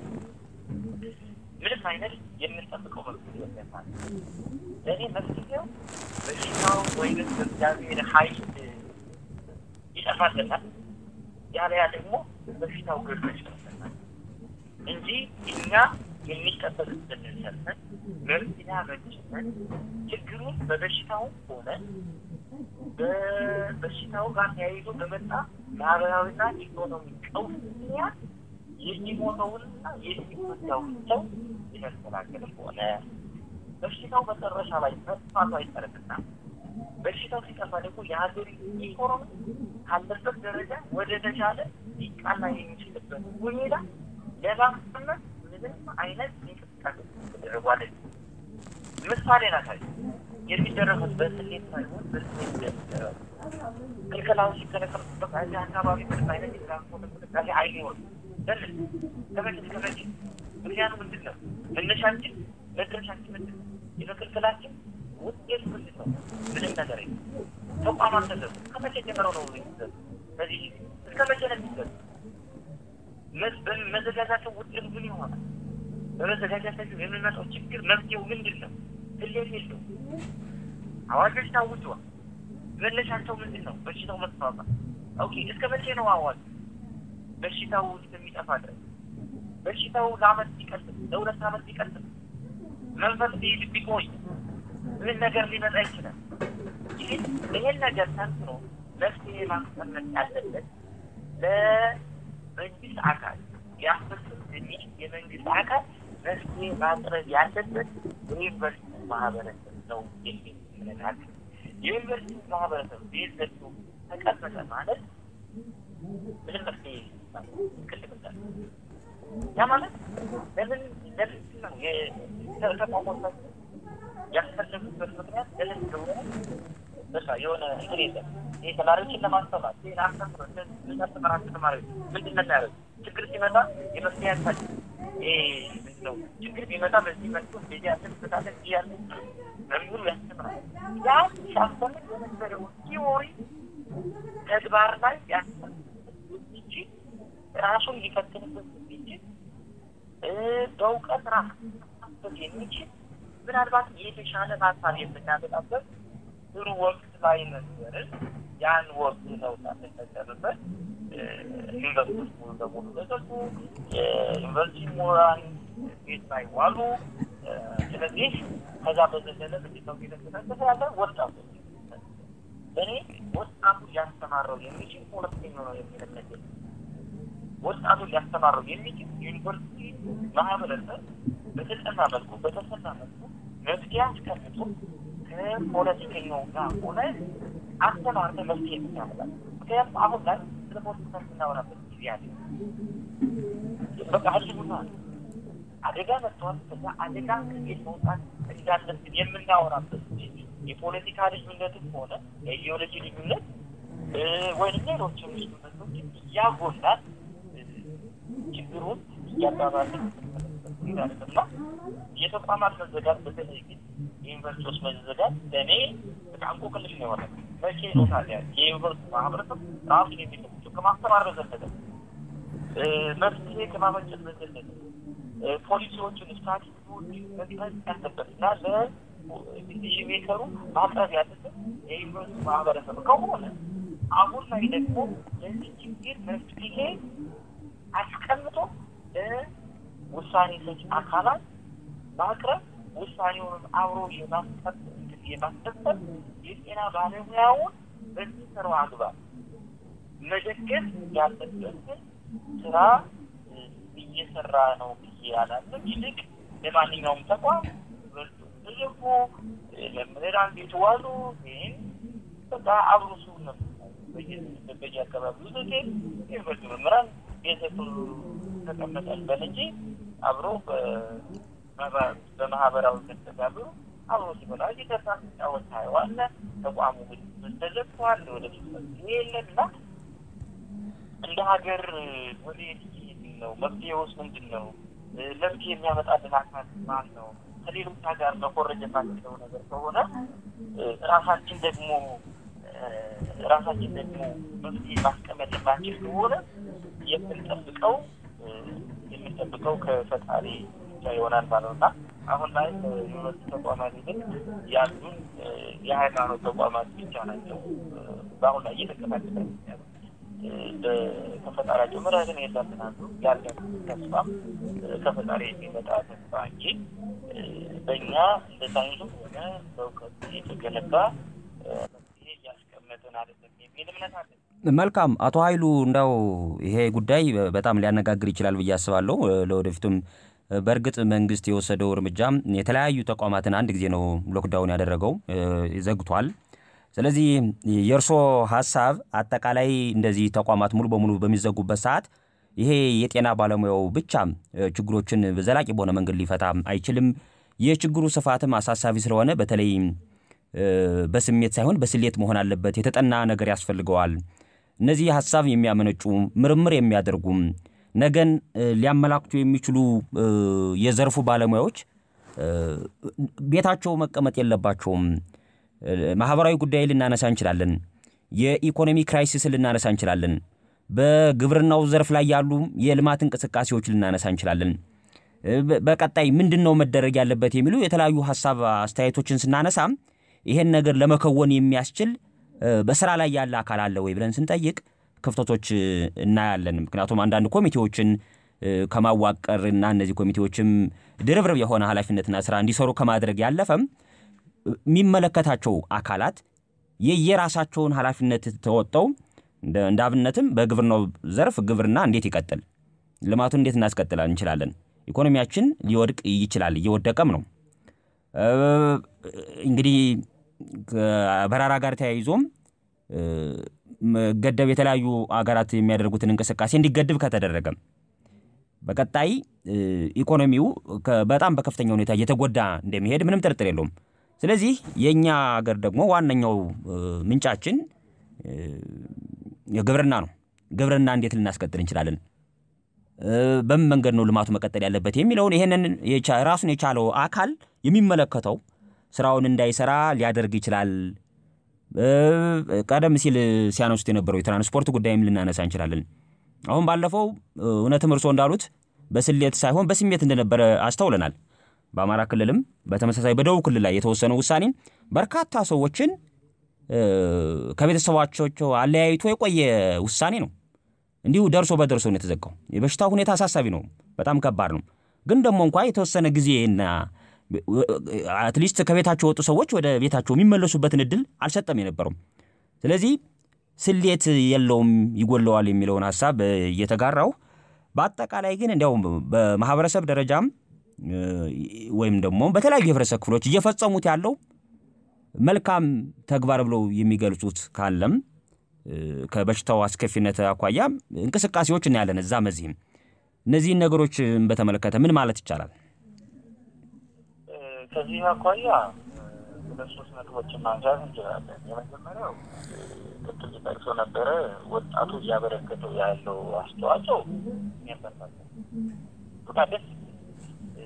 ምንም አይነት የምንጠብቀው መፍትሄ የለም ማለት ለእኔ መፍትሄው በሽታው ወይም በእግዚአብሔር ኃይል ይጠፋልናል። ያለያ ደግሞ በሽታው ገርዶች ይጠፋልናል እንጂ እኛ የሚጠበቅብንን ሰርተን መፍትሄ አበጅተን ችግሩን በበሽታው ሆነ በበሽታው ጋር ተያይዞ በመጣ ማህበራዊና ኢኮኖሚ ቀውስ ምክንያት የሚሞተውንና የሚጎዳውን ሰው የመከላከልም ሆነ በሽታው መጨረሻ ላይ መጥፋቱ አይቀርምና በሽታው ሲጠፋ ደግሞ የሀገሪቱ ኢኮኖሚ ካለበት ደረጃ ወደ ተሻለ ሊቃና የሚችልበት ሁኔታ ለማስቀመጥ ምንም አይነት እንቅስቃሴ ተደረጓለ። ምሳሌ ናሳይ የሚደረጉት በስሌት ሳይሆን በስሌት የሚደረጉ ክልከላዎች ሲከለከሉበት እዚህ አካባቢ ምንም አይነት የትራንስፖርት እንቅስቃሴ አይኖርም። ለምን ከመቼ እስከ መቼ? ምክንያቱ ምንድን ነው? መነሻችን መድረሻችን ምንድን ነው? የመከልከላችን ውጤት ምንድን ነው? ምንም ነገር የለም። ተቋማት ተዘጉ። ከመቼ ጀምረው ነው የሚዘጉ? በዚህ እስከ መቼ ነው የሚዘጉ? መዘጋጃቸው ውጤቱ ምን ይሆናል? በመዘጋጃታቸው የሚመጣው ችግር መፍትሄው ምንድን ነው? ትሌት የለው። አዋጆች ታውጀዋል። መነሻቸው ምንድን ነው? በሽታው መስፋፋት። ኦኬ እስከ መቼ ነው አዋጅ? በሽታው እስከሚጠፋ ድረስ በሽታው ለአመት ቢቀጥል ለሁለት አመት ቢቀጥል መንፈስ ቢቆይ ምን ነገር ሊመጣ ይችላል? ይህን ይህን ነገር ተንትኖ መፍትሄ ማስቀመጥ ያለበት ለመንግስት አካል ሊያስፈጽም የሚችል የመንግስት አካል መፍትሄ ማቅረብ ያለበት የዩኒቨርሲቲ ማህበረሰብ ነው የሚል እምነት አለ። የዩኒቨርሲቲ ማህበረሰብ ቤት ዘግቶ ተቀመጠ ማለት ምንም መፍትሄ ይቅልብታል። ያ ማለት ለምን ለምን ነው የተቋቋመበት ያስፈለጉበት ምክንያት ለምን እንደሆነ በቃ የሆነ እንትን የለም። ይህ ተማሪዎችን ለማስተማር ይህን አስተምሮ ምናስተምራቸው ተማሪዎች ምንድን ነው ያደረጉ ችግር ሲመጣ የመፍትሄ ያሳል ምንድን ነው ችግር ቢመጣ በዚህ መልኩ እንደዚህ ያስብታለ እንዲህ ያለ መምህሩ ያስተምራል። ያ ሲያስተምር የነበረው ቲዎሪ ተግባር ላይ ያስተምር የሚችል ራሱን ሊፈትንበት የሚችል በእውቀት ራሱን የሚችል ምናልባት የተሻለ ሀሳብ የምናመጣበት ጥሩ ወቅት ላይ ነበርን። ያን ወቅት ነው ሳንጠቀምበት ዩኒቨርሲቲ ሙሉ በሙሉ ተዘጉ። የዩኒቨርሲቲ ምሁራን ቤት ላይ ዋሉ። ስለዚህ ከዛ በዘለለ ምንድን ነው እየተንቀሳቀሰ ያለ ወጣቱ እኔ ወጣቱ ሊያስተማረው የሚችል ሁለተኛው ነው የሚለቀቅ ወጣቱን ሊያስተማረው የሚችል ዩኒቨርሲቲ ማህበረሰብ በተጠና መልኩ በተሰና መልኩ መፍትሄ አስቀምጦ ከፖለቲከኛው ጋር ሆነ አስተማርተ መፍትሄ የምታመጣል። ምክንያቱም አሁን ላይ ስለ ፖለቲካ የምናወራበት ጊዜ አለ። በቃ ህልውና አደጋ መጥተዋል። ከዛ አደጋ ከቤት መውጣት እንዳለብን የምናወራበት የፖለቲካ ልዩነትም ሆነ የኢዲዮሎጂ ልዩነት ወይም ሌሎችም ልዩነቶች እያጎላል ችግሩን እያባባልን የሚል አይደለም እና የተቋማት መዘጋት በተለይ ግን የዩኒቨርሲቲዎች መዘጋት ለእኔ በጣም እንቆቅልሽ ነው የሆነ። መቼ ነው ታዲያ የዩኒቨርሲቲ ማህበረሰብ ራሱን የሚጠብቀው ከማስተማር በዘለለ መፍትሄ ከማመንጨት በዘለለ ፖሊሲዎችን ስትራቴጂዎችን መቅረጽ ያለበት እና ለዲሲዥን ሜከሩ ማቅረብ ያለበት የዩኒቨርሲቲ ማህበረሰብ ከሆነ አሁን ላይ ደግሞ ለዚህ ችግር መፍትሄ አስቀምጦ ለውሳኔ ሰጪ አካላት ማቅረብ ውሳኔውን አብሮ የማስፈጸም የጤና ባለሙያውን በሚሰራው አግባብ መደገፍ ያለበትን ስራ እየሰራ ነው ብዬ አላለም። ይልቅ ለማንኛውም ተቋም ትልቁ መምህራን ቤት ዋሉ ወይም በቃ አብሮ ሰው ነው በየ አካባቢው ዘጌ ዩኒቨርሲቲ መምህራን ቤተሰብ ተቀመጠበት እንጂ አብሮ በማህበራዊ መስተጋብሩ አብሮ ሲበላ እየገባ ሲጫወት ታየዋለህ። ተቋሙ ተዘግቷል። ወደፊት መፍትሄ የለም እና እንደ ሀገር ወዴት ነው? መፍትሄውስ ምንድን ነው? መፍትሄ የሚያመጣልን አካል ማን ነው? ከሌሎች ጋር መኮረጅ የማንችለው ነገር ከሆነ ራሳችን ደግሞ ራሳችን ደግሞ መፍትሄ ማስቀመጥ የማንችል ከሆነ የምንጠብቀው የምንጠብቀው ከፈጣሪ ብቻ ይሆናል ማለት ነው እና አሁን ላይ ዩኒቨርሲቲ ተቋማት ይልቅ ያሉን የሃይማኖት ተቋማት ብቻ ናቸው በአሁን ላይ እየተቀላቀለ ከፈጣሪያቸው ምሕረትን የለምናሉ ያለን ተስፋም ከፈጣሪ የሚመጣ ተስፋ እንጂ በእኛ እንደ ሳይንሱ ሆነ በእውቀት የተገነባ መፍትሄ እያስቀመጥን አይደለም የሚል እምነት አለን። መልካም አቶ ኃይሉ እንዳው ይሄ ጉዳይ በጣም ሊያነጋግር ይችላል ብዬ አስባለሁ። ለወደፊቱም በእርግጥ መንግስት የወሰደው እርምጃ የተለያዩ ተቋማትን አንድ ጊዜ ነው ሎክዳውን ያደረገው፣ ዘግቷል። ስለዚህ የእርስዎ ሀሳብ አጠቃላይ እንደዚህ ተቋማት ሙሉ በሙሉ በሚዘጉበት ሰዓት ይሄ የጤና ባለሙያው ብቻ ችግሮችን ዘላቂ በሆነ መንገድ ሊፈታ አይችልም። የችግሩ ስፋትም አሳሳቢ ስለሆነ በተለይ በስሜት ሳይሆን በስሌት መሆን አለበት። የተጠና ነገር ያስፈልገዋል። እነዚህ ሀሳብ የሚያመነጩ ምርምር የሚያደርጉም ነገን ሊያመላክቱ የሚችሉ የዘርፉ ባለሙያዎች ቤታቸው መቀመጥ የለባቸውም። ማህበራዊ ጉዳይ ልናነሳ እንችላለን። የኢኮኖሚ ክራይሲስ ልናነሳ እንችላለን። በግብርናው ዘርፍ ላይ ያሉ የልማት እንቅስቃሴዎች ልናነሳ እንችላለን። በቀጣይ ምንድን ነው መደረግ ያለበት የሚሉ የተለያዩ ሀሳብ አስተያየቶችን ስናነሳ ይሄን ነገር ለመከወን የሚያስችል በስራ ላይ ያለ አካል አለ ወይ ብለን ስንጠይቅ ክፍተቶች እናያለን። ምክንያቱም አንዳንድ ኮሚቴዎችን ከማዋቀር እና እነዚህ ኮሚቴዎችም ድርብርብ የሆነ ኃላፊነትና ስራ እንዲሰሩ ከማድረግ ያለፈም የሚመለከታቸው አካላት የየራሳቸውን ኃላፊነት ተወጠው እንደ አብነትም በግብርናው ዘርፍ ግብርና እንዴት ይቀጥል፣ ልማቱን እንዴት እናስቀጥል እንችላለን። ኢኮኖሚያችን ሊወድቅ ይችላል፣ እየወደቀም ነው። እንግዲህ በረራ ጋር ተያይዞም ገደብ የተለያዩ አገራት የሚያደርጉትን እንቅስቃሴ እንዲገድብ ከተደረገ በቀጣይ ኢኮኖሚው በጣም በከፍተኛ ሁኔታ እየተጎዳ እንደሚሄድ ምንም ጥርጥር የለውም። ስለዚህ የእኛ ሀገር ደግሞ ዋነኛው ምንጫችን ግብርና ነው። ግብርና እንዴት ልናስቀጥል እንችላለን? በምን መንገድ ነው ልማቱ መቀጠል ያለበት የሚለውን ይህንን ራሱን የቻለው አካል የሚመለከተው ስራውን እንዳይሰራ ሊያደርግ ይችላል። ቀደም ሲል ሲያነሱት የነበረው የትራንስፖርት ጉዳይም ልናነሳ እንችላለን። አሁን ባለፈው እውነትም እርስዎ እንዳሉት በስሌት ሳይሆን በስሜት እንደነበረ አስተውለናል። በአማራ ክልልም በተመሳሳይ በደቡብ ክልል ላይ የተወሰነው ውሳኔ በርካታ ሰዎችን ከቤተሰባቸው አለያይቶ የቆየ ውሳኔ ነው። እንዲሁ ደርሶ በደርሶ ነው የተዘጋው። የበሽታ ሁኔታ አሳሳቢ ነው፣ በጣም ከባድ ነው። ግን ደግሞ እንኳ የተወሰነ ጊዜና አትሊስት ከቤታቸው የወጡ ሰዎች ወደ ቤታቸው የሚመለሱበትን እድል አልሰጠም የነበረውም። ስለዚህ ስሌት የለውም ይጎለዋል የሚለውን ሀሳብ እየተጋራው በአጠቃላይ ግን እንዲያውም በማህበረሰብ ደረጃም ወይም ደግሞ በተለያዩ የህብረተሰብ ክፍሎች እየፈጸሙት ያለው መልካም ተግባር ብለው የሚገልጹት ካለም ከበሽታው አስከፊነት አኳያ እንቅስቃሴዎች እናያለን እዛም እዚህም። እነዚህን ነገሮች በተመለከተ ምን ማለት ይቻላል? ከዚህ አኳያ ሁለት ሶስት ነጥቦችን ማንሳት እንችላለን። የመጀመሪያው ቅድም ጠቅሶ ነበረ ወጣቱ እያበረከተው ያለው አስተዋጽኦ የሚያበረታታ በጣም ደስ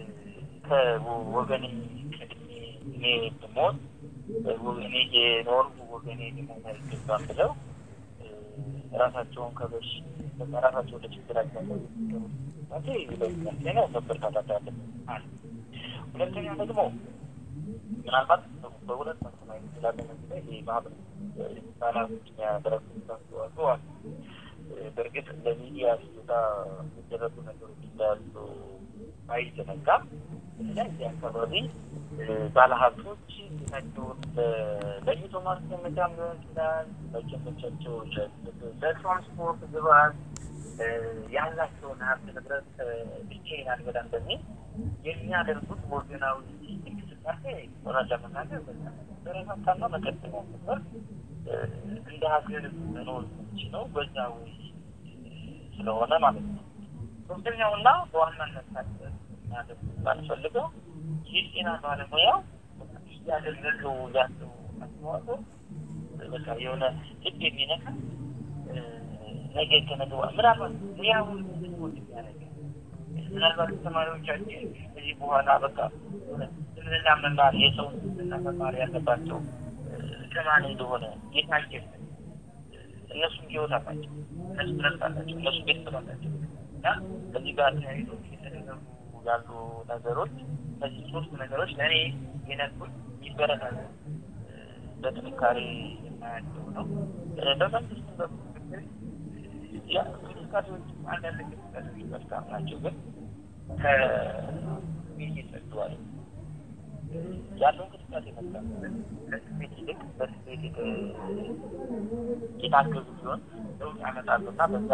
ከወገኔ ቀድሜ እኔ ብሞት እኔ የኖርኩ ወገኔ ሊሞት አይገባም ብለው ራሳቸውን ከበሽ ራሳቸው ወደ ችግራቸው ነው መበረታታት ያለብን። ሁለተኛ ደግሞ ምናልባት በሁለት መልኩ ማየት እንችላለን። እዚህ ላይ ማህበር ህጻናቶች የሚያደረጉት አስተዋጽኦ አለ። በእርግጥ ለሚዲያ ሲወጣ የሚደረጉ ነገሮች እንዳሉ አይዘነጋም። እዚህ አካባቢ ባለሀብቶች ቤታቸውን ለይቶ ማስቀመጫም ሊሆን ይችላል፣ መቀመጫቸው ለትራንስፖርት ግብዓት ያላቸውን ሀብት ንብረት ብቻዬን አልበላም በሚል የሚያደርጉት ወገናዊ እንቅስቃሴ እውነት ለመናገር በረታታና መቀጠል ነበር። እንደ ሀገር መኖር የምንችለው በዛው ስለሆነ ማለት ነው። ሶስተኛውና በዋናነት ማድረግ ባልፈልገው የጤና ባለሙያው እያደረገው ያለው አስተዋጽኦ በቃ የሆነ ልብ የሚነካ ነገ ከነገ ምናልባት ሙያውን ሞት የሚያደርግ ምናልባት ተማሪዎቻችን ከዚህ በኋላ በቃ ስምንና መማር የሰው ስምንና መማር ያለባቸው ከማን እንደሆነ የታየ እነሱም ህይወት አላቸው፣ እነሱ ረፍት አላቸው፣ እነሱ ቤተሰብ አላቸው እና ከዚህ ጋር ተያይዞ የተደረጉ ያሉ ነገሮች እነዚህ ሶስት ነገሮች ለእኔ የነኩኝ ይበረታሉ በጥንካሬ የማያቸው ነው። በመንግስት በኩል እንቅስቃሴዎች አንዳንድ እንቅስቃሴዎች መልካም ናቸው፣ ግን ከስሜት ይጸድዋል ያለው እንቅስቃሴ መልካም ከስሜት ይልቅ በስሜት የታገዙ ሲሆን ለውጥ ያመጣሉ እና በዛ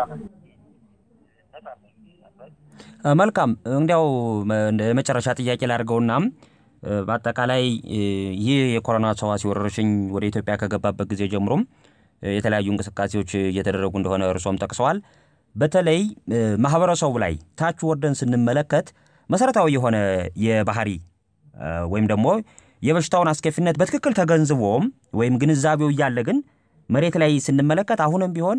መልካም እንዲያው የመጨረሻ ጥያቄ ላድርገውና በአጠቃላይ ይህ የኮሮና ተዋሲ ወረርሽኝ ወደ ኢትዮጵያ ከገባበት ጊዜ ጀምሮም የተለያዩ እንቅስቃሴዎች እየተደረጉ እንደሆነ እርሶም ጠቅሰዋል። በተለይ ማህበረሰቡ ላይ ታች ወርደን ስንመለከት መሰረታዊ የሆነ የባህሪ ወይም ደግሞ የበሽታውን አስከፊነት በትክክል ተገንዝቦም ወይም ግንዛቤው እያለ ግን መሬት ላይ ስንመለከት አሁንም ቢሆን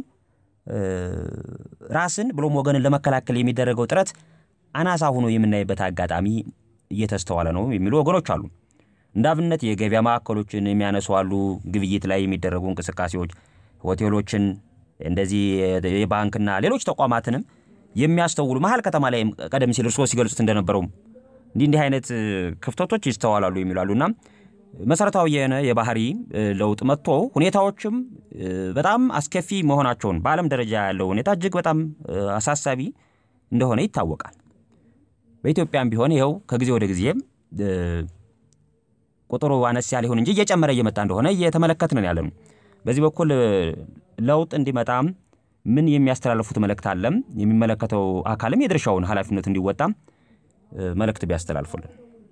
ራስን ብሎም ወገንን ለመከላከል የሚደረገው ጥረት አናሳ ሆኖ የምናይበት አጋጣሚ እየተስተዋለ ነው የሚሉ ወገኖች አሉ። እንደ አብነት የገበያ ማዕከሎችን የሚያነሱ አሉ። ግብይት ላይ የሚደረጉ እንቅስቃሴዎች፣ ሆቴሎችን፣ እንደዚህ የባንክና ሌሎች ተቋማትንም የሚያስተውሉ መሀል ከተማ ላይ ቀደም ሲል እርስዎ ሲገልጹት እንደነበረውም እንዲህ እንዲህ አይነት ክፍተቶች ይስተዋላሉ የሚላሉ እና መሰረታዊ የሆነ የባህሪ ለውጥ መጥቶ ሁኔታዎችም በጣም አስከፊ መሆናቸውን በዓለም ደረጃ ያለው ሁኔታ እጅግ በጣም አሳሳቢ እንደሆነ ይታወቃል። በኢትዮጵያም ቢሆን ይኸው ከጊዜ ወደ ጊዜም ቁጥሩ አነስ ያለ ይሁን እንጂ እየጨመረ እየመጣ እንደሆነ እየተመለከትን ያለ ነው። በዚህ በኩል ለውጥ እንዲመጣም ምን የሚያስተላልፉት መልእክት አለም? የሚመለከተው አካልም የድርሻውን ኃላፊነት እንዲወጣ መልእክት ቢያስተላልፉልን።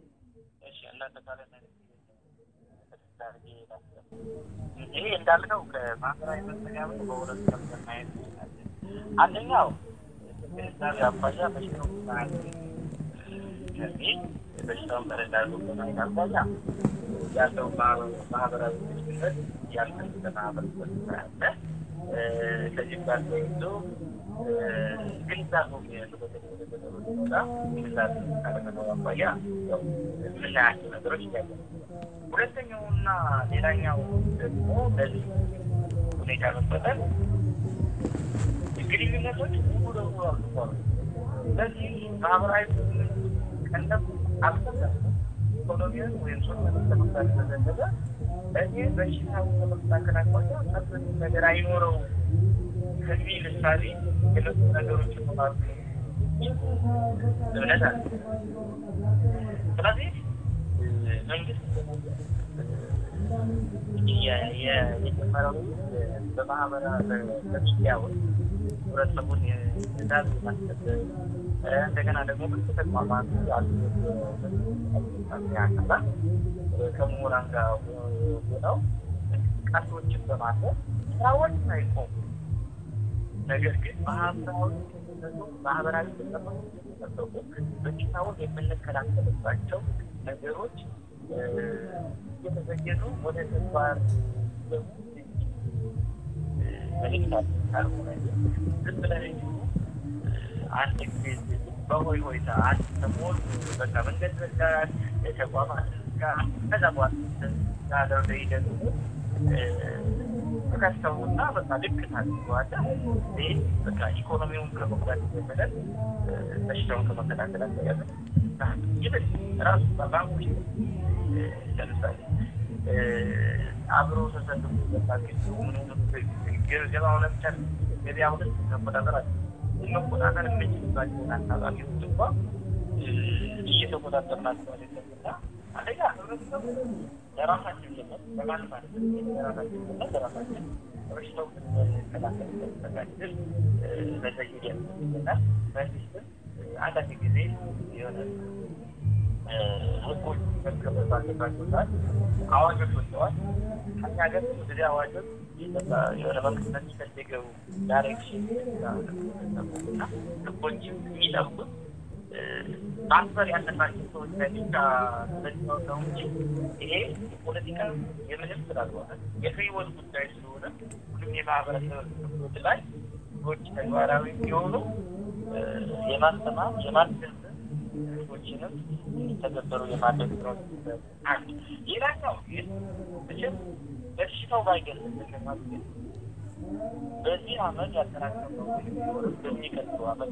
ይሄ እንዳልነው ከማህበራዊ መስተጋብር በሁለት ከፍተን ማየት እንችላለን። አንደኛው ግንዛቤ አኳያ በሽታው ከሚል በሽታውን ተረዳሉ በማየት አኳያ ያለው ማህበራዊ ግንኙነት ያልተሰ ማህበረሰብ ስላለ ከዚህም ጋር ተይዞ ግንዛቤ ሲወጣ ግንዛቤ ካለመኖር አኳያ የምናያቸው ነገሮች እያለ ሁለተኛውና ሌላኛው ደግሞ ለዚህ ሁኔታ መፈጠር ግንኙነቶች ሙሉ ለሙሉ አልተቋሉ። ስለዚህ ማህበራዊ ቀለብ አልተሰም ኢኮኖሚውን ወይም ሶሻል ለመፍታት ተዘነበ እዚህ በሽታው ከመከላከል አኳያ ጠብቅ ነገር አይኖረው ከሚል እሳቤ የመጡ ነገሮች ይኖራሉ እምነት አለ። ስለዚህ መንግስት የጀመረው በማህበራ በሚዲያዎች ህብረተሰቡን ትእዛዝ ማስከበር እንደገና ደግሞ ብዙ ተቋማት ያሉ ያቀባል ከምሁራን ጋር ሆነው እንቅስቃሴዎችን በማድረግ ስራዎች ሳይቆሙ ነገር ግን ማህበራዊ ማህበራዊ ተጠበቁ በሽታውን የምንከላከልባቸው ነገሮች እየተዘየዱ ወደ ተግባር መልእክት ካልሆነ ዝም ብለን አንድ ጊዜ በሆይ ሆይታ አንድ ሰሞን በቃ መንገድ ዘጋት፣ የተቋማት ጋር ከዛ በኋላ ጋር ደግሞ ተከስተውና በቃ ልክ ታድገዋለ። ይህ በቃ ኢኮኖሚውን ከመጉዳት የዘለለ በሽታውን ከመከላከል አስተያዘ ይብል ራሱ ባንኮች ለምሳሌ አብሮ ተሰልፎ በቃ ገበያው ለብቻ ገበያ ሁለት መቆጣጠር አለ መቆጣጠር የምንችልባቸውን አካባቢዎች እንኳ እየተቆጣጠር ናቸው አይደለምና አንደኛ ህብረተሰቡ ለራሳችን ልመት ለማንም ማለት ለራሳችን ልመት ለራሳችን በሽታው ከላከልበት ተጋድል መዘየድ ያስፈልገናል። መንግስትም አንዳንድ ጊዜ የሆነ ህጎች መከበር ባለባቸው ሰዓት አዋጆች ወጥተዋል። ከኛ ገር ጊዜ አዋጆች የሆነ መንግስት በሚፈልገው ዳይሬክሽን እና ህጎች የሚጠብቁት ማክበር ያለባቸው ሰዎች ላይ ብቻ ስለሚሆን ነው እንጂ ይሄ የፖለቲካ የምንም ስላልሆነ የህይወት ጉዳይ ስለሆነ ሁሉም የማህበረሰብ ክፍሎች ላይ ህጎች ተግባራዊ እንዲሆኑ የማስተማር የማስገንዘብ ህጎችንም እንዲተገበሩ የማድረግ ስራዎች አንድ ሌላኛው ግን መቼም በሽታው ባይገልጽልን ማለት ግን በዚህ አመት ያጠናቀቀው ቢኖርም በሚቀጥለው አመት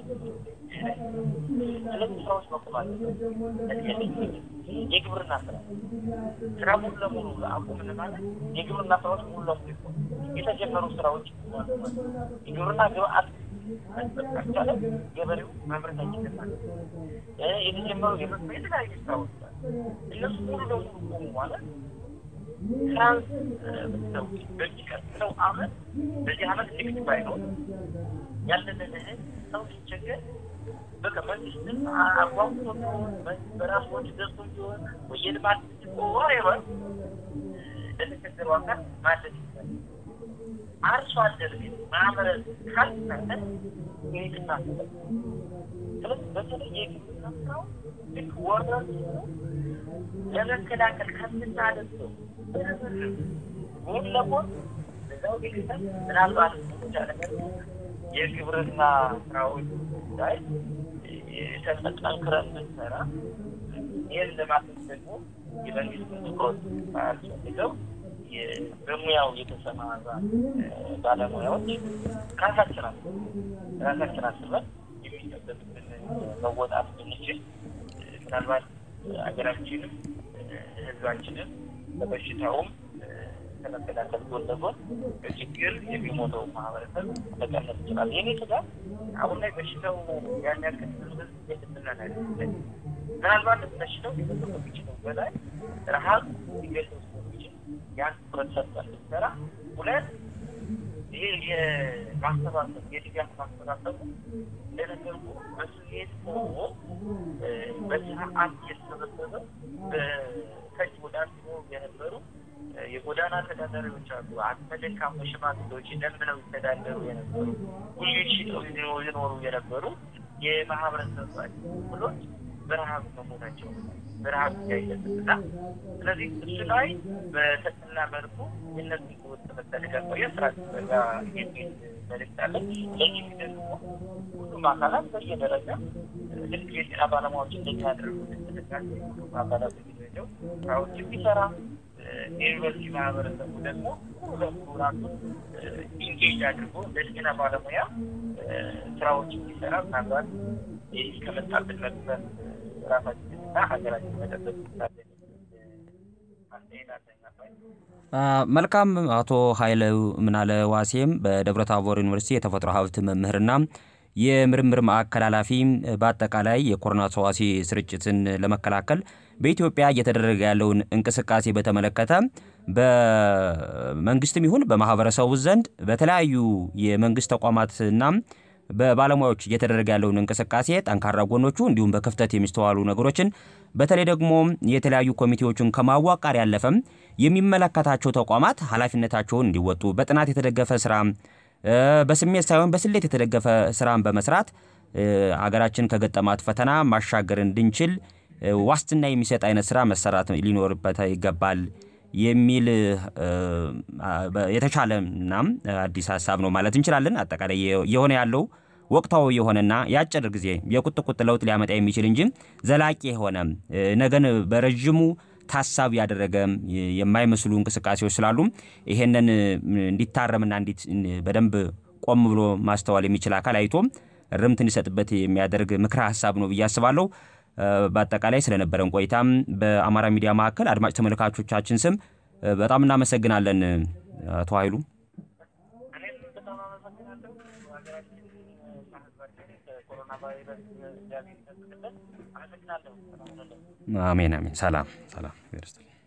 ስለዚህ ስራዎች መቆም አለበት። የግብርና ስራ ስራ ሙሉ ለሙሉ አቁምን ማለት የግብርና ስራዎች ሙሉ ለሙሉ ይቆም። የተጀመሩ ስራዎች የግብርና ግብአት ካልቻለ ገበሬው ማምረት አይችልም ማለት የተጀመሩ የተለያዩ ስራዎች እነሱ ሙሉ ለሙሉ ቆሙ ማለት ትራንስ ነው በሚቀጥለው አመት በዚህ አመት ንግድ ባይኖር ያለንን ሰው ሲቸገር በቃ መንግስትም አቋቁሞ በራሱ ወጪ ገዝቶ ቢሆን ወይ የልማት ወሬቨር ለተቸገሩ አካል ማለት ይችላል። አርሶ አደር ግን ማምረት ካልቻለ ይህትና ስለዚህ በተለይ የግብርና ስራው ልክ ወረር ለመከላከል ከምናደርገው ጎን ለጎን እዛው ቤተሰብ ምናልባት ብቻ ነገር የግብርና ስራዎች ላይ ጠንክረን ብንሰራ ይህን ለማድረግ ደግሞ የመንግስት ትኩረት አያስፈልገው በሙያው የተሰማራ ባለሙያዎች ራሳችን አስ ራሳችን አስበን የሚጠበቅብን መወጣት ብንችል ምናልባት ሀገራችንም ህዝባችንም በበሽታውም ከመከላከል ጎን ለጎን በችግር የሚሞተው ማህበረሰብ መቀነስ ይችላል። የኔ ስጋት አሁን ላይ በሽታው ያን ያክል ህዝብ የትምናን አይደለም። ምናልባት በሽታው ሊመሰው የሚችለው በላይ ረሀብ ሊገለው ስለሚችል ያን ትኩረት ሰጥተን ብንሰራ፣ ሁለት ይሄ የማሰባሰብ የድጋፍ ማሰባሰቡ እንደነገርኩ በስሜት ሆኖ በሰዓት እየተሰበሰበ ከእጅ ወደ አፍ የነበሩ የጎዳና ተዳዳሪዎች አሉ። አቅመ ደካማ ሽማግሌዎች ለምነው ይተዳደሩ የነበሩ ጉልት ሽጠው ይኖሩ የነበሩ የማህበረሰብ ክፍሎች በረሀብ መሞታቸው በረሀብ ያይለትና ስለዚህ እሱ ላይ በተጠና መልኩ የነሱ ህይወት ተመጠለቅ ቆየ ስራ ጋ የሚል መልእክት አለ። ለዚህ ደግሞ ሁሉም አካላት በየደረጃ ልክ የጤና ባለሙያዎች እንደሚያደርጉት እንቅስቃሴ ሁሉም አካላት በየደረጃው ስራዎች የሚሰራ የዩኒቨርሲቲ ማህበረሰቡ ደግሞ ሙሉ ለሙሉ ራሱን ኢንጌጅ አድርጎ ለጤና ባለሙያ ስራዎች እንዲሰራ ምናልባት ይህ ከመጣብን መቅሰት ራሳችንና ሀገራችን መጠበቅ ይቻለን። መልካም አቶ ኃይለ ምናለ ዋሴም በደብረ ታቦር ዩኒቨርሲቲ የተፈጥሮ ሀብት መምህርና የምርምር ማዕከል ኃላፊ በአጠቃላይ የኮሮና ተዋሲ ስርጭትን ለመከላከል በኢትዮጵያ እየተደረገ ያለውን እንቅስቃሴ በተመለከተ በመንግስትም ይሁን በማህበረሰቡ ዘንድ በተለያዩ የመንግስት ተቋማትና በባለሙያዎች እየተደረገ ያለውን እንቅስቃሴ ጠንካራ ጎኖቹ እንዲሁም በክፍተት የሚስተዋሉ ነገሮችን በተለይ ደግሞ የተለያዩ ኮሚቴዎችን ከማዋቃር ያለፈም የሚመለከታቸው ተቋማት ኃላፊነታቸውን እንዲወጡ በጥናት የተደገፈ ስራ በስሜት ሳይሆን በስሌት የተደገፈ ስራን በመስራት ሀገራችን ከገጠማት ፈተና ማሻገር እንድንችል ዋስትና የሚሰጥ አይነት ስራ መሰራት ሊኖርበት ይገባል የሚል የተቻለና አዲስ ሀሳብ ነው ማለት እንችላለን። አጠቃላይ የሆነ ያለው ወቅታዊ የሆነና የአጭር ጊዜ የቁጥቁጥ ለውጥ ሊያመጣ የሚችል እንጂ ዘላቂ የሆነ ነገን በረዥሙ ታሳቢ ያደረገ የማይመስሉ እንቅስቃሴዎች ስላሉ ይሄንን እንዲታረምና እንዲት በደንብ ቆም ብሎ ማስተዋል የሚችል አካል አይቶ ርምት እንዲሰጥበት የሚያደርግ ምክረ ሀሳብ ነው ብዬ አስባለሁ። በአጠቃላይ ስለነበረን ቆይታም በአማራ ሚዲያ ማዕከል አድማጭ ተመልካቾቻችን ስም በጣም እናመሰግናለን አቶ ኃይሉ። እኔም በጣም አመሰግናለሁ። ሀገራችን ከህዝባችን ከኮሮና ቫይረስ እንዲያገኝ አመሰግናለሁ። አሜን አሜን። ሰላም ሰላም።